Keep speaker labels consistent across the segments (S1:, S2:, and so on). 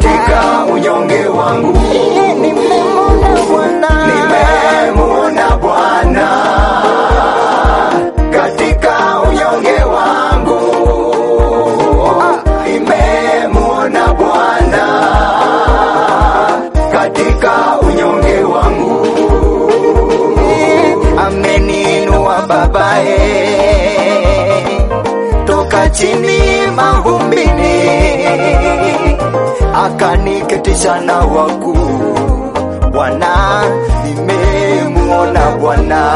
S1: katika unyonge wangu
S2: Nimemwona Bwana.
S1: nimemuona Bwana katika unyonge wangu, nimemuona Bwana katika unyonge wangu, ameniinua babae toka chini mavumbini, akaniketisha na wakuu Bwana, nimemuona Bwana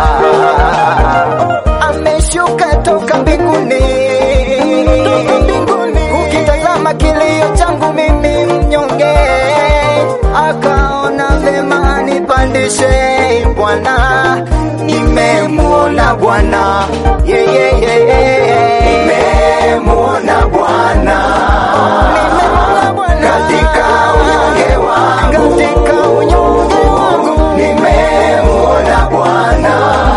S1: ameshuka toka mbinguni, ukitazama kilio changu mimi mnyonge, akaona vema anipandishe Bwana, nimemuona Bwana yeah, yeah, yeah, yeah. nimemuona Bwana Nimemuona Bwana. katika unyonge wangu katika unyonge wangu nimemuona Bwana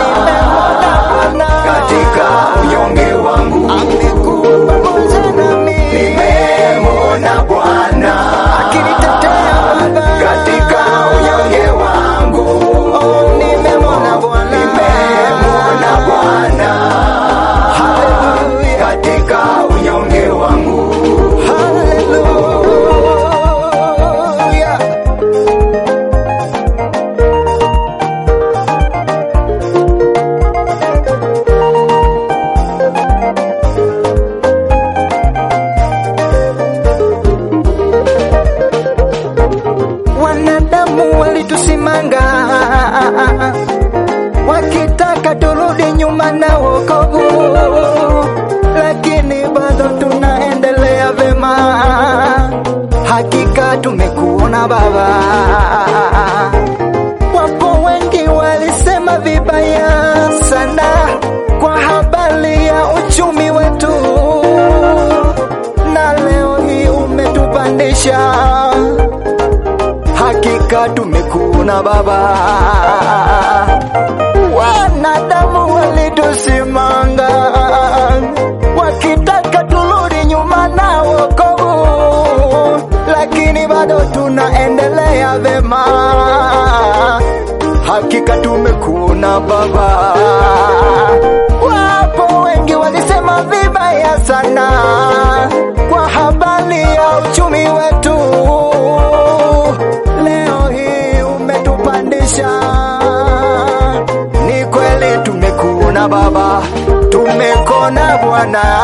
S1: katika unyonge wangu amekuwa pamoja nami nimemuona Bwana akinitetea katika unyonge wangu oh, nimemuona Bwana nimemuona Bwana haleluya katika unyonge wangu haleluya wanadamu walitusimanga wakitaka turudi nyuma na wokovu, lakini bado tunaendelea vema. Hakika tumekuona Baba. Wapo wengi walisema vibaya sana kwa habari ya uchumi wetu, na leo hii umetupandisha hakika tumekuona Baba. Wanadamu walitusimanga wakitaka turudi nyuma na wokovu, lakini bado tunaendelea vema. Hakika tumekuona Baba. Wapo wengi walisema vibaya sana kwa habari ya uchumi wetu leo hii umetupandisha. Ni kweli tumekuona Baba, tumekona Bwana,